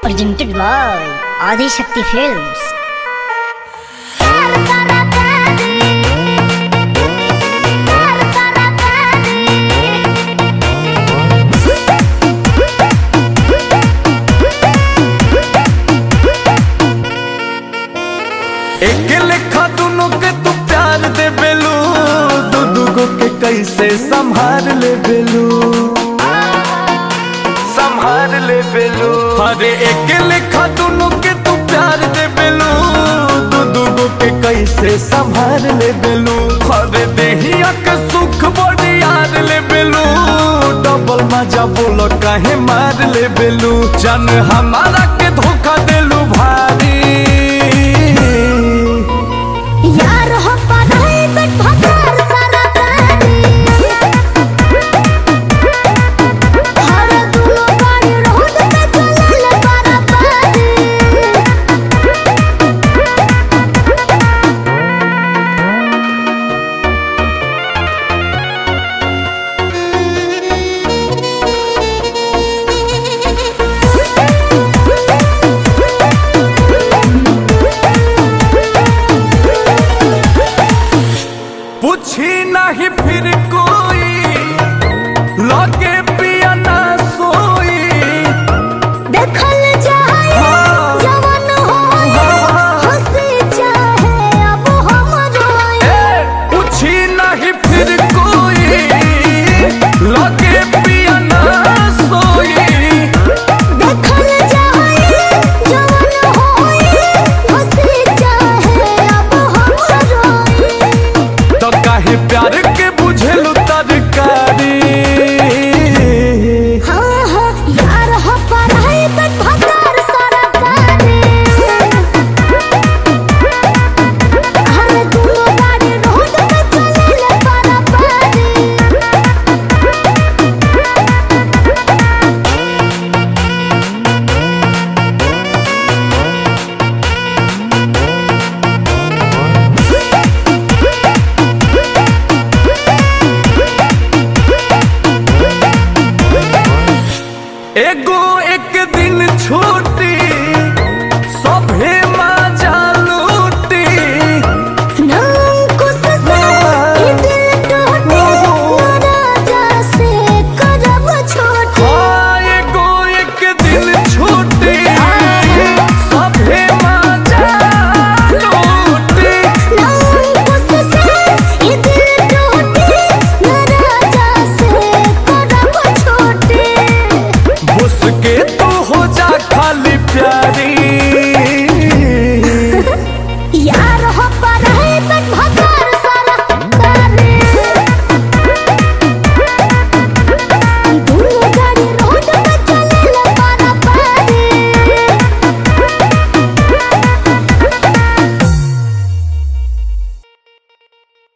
presented by Adi Shakti Films. एक लेखा दुनो के तू प्यार दे बेलू दू दुगो के कैसे संभाल ले बेलू संभाल ले बेलू अरे एक लेखा दुनो के तू प्यार दे बेलू दू दुगो के कैसे संभाल ले बेलू अरे देहिया के सुख बड़ी यार ले बेलू डबल मजा बोलो काहे मार ले बेलू जन हमारा के धोखा देलू भारी यार हो पढ़ाई बट भकार सारा गाड़ी हर दुनो गाड़ी रोड पे चलल बारा बारी पूछी नहीं फिर कोई लगे पिया ना सोई देखल जाए हाँ। जवन होए हाँ। हंसी चाहे अब हम रोए ए, पूछी नहीं फिर कोई लगे पिया ना सोई देखल जाए जवन होए हंसी चाहे अब हम रोए तो काहे प्यार के बुझेलू तरकारी हाँ हाँ यार हो पढ़ाई बट भकार सारा गाड़ी हर दुनो गाड़ी रोड पे चलल बारा बारी एगो एक दिन छूट